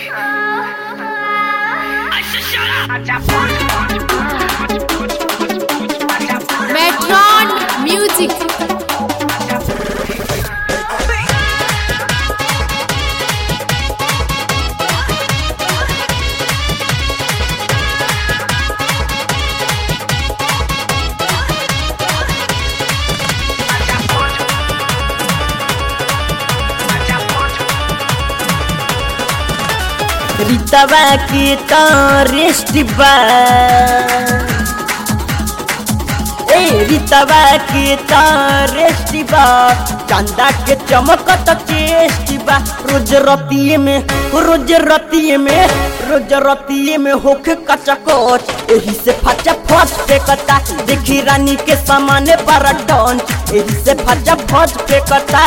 Metron Music. रीतवा के तो rest बा ए रीतवा के तो रेस्ट बा चंदा के चमकत चेस्ट बा रोज रतिये में रोज रतिये में रोज रतिये में होखे कचकोच एही से फचा फच फेंकता देखी रानी के सामने पर डंच एही से फचा फच फेंकता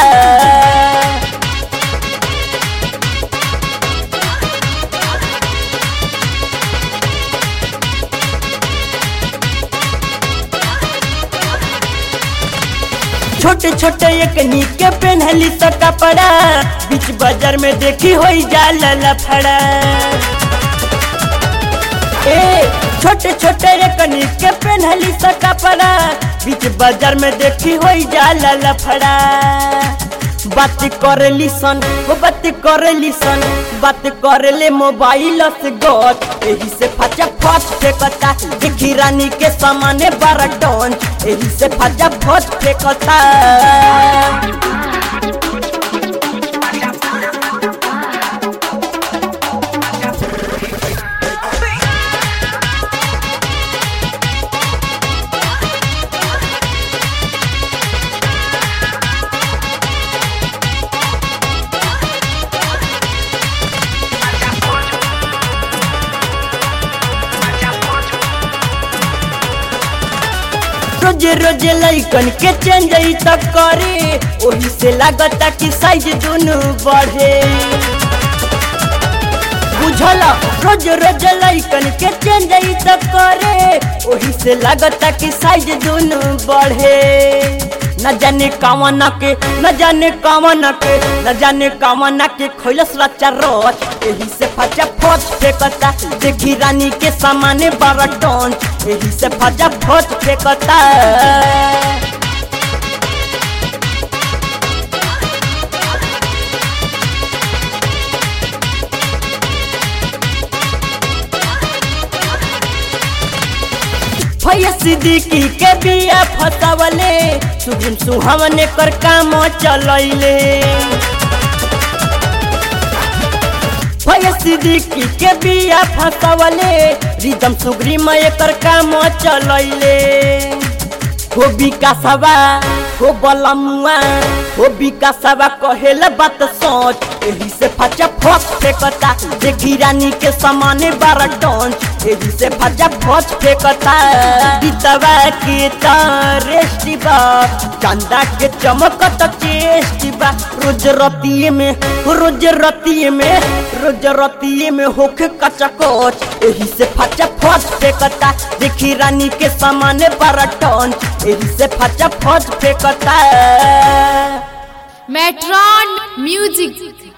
छोटे छोटे एक नीके पहनली तो कपड़ा बीच बाजार में देखी हो जाल लफड़ा ए छोटे छोटे एक नीके पहनली तो कपड़ा बीच बाजार में देखी हो जाल लफड़ा बात करेली सन वो बात करेली सन बात करेले मोबाइल से गत एही से फचा फच फेंकता देखी रानी के सामने बारह टन एही से फचा फच फेंकता रोज रोज लैकन के चेंज त करे ओही से लागता कि साइज दोनों बढ़े बुझल रोज रोज लैकन के चेंज त करे ओही से लागता कि साइज दोनों बढ़े न जाने कामना के न जाने कामना के न जाने कामना के खोलस रचा रोच एही से फचा फच फेंकता देखी रानी के सामने बारह टन एही से फचा फच फेंकता भैया सिद्दीकी के बिया फसवले सुगुन सुहावने कर काम चलैले भैया सिद्दीकी के बिया फसवले रिदम सुगरी में एकर काम चलैले हो विकासवा हो बलमुआ हो विकासवा कहेला बात सोच एही से फचा फच फेंकता देखी रानी के सामने बारह टन एही से फचा फच फेंकता बीतवा के तो रेस्ट बा चंदा के चमकत चेस्ट बा रोज रतिये में रोज रतिये में रोज रतिये में होखे कचकोच एही से फचा फच फेंकता देखी रानी के सामने बारह टन एही से फचा फच फेंकता Metron Music.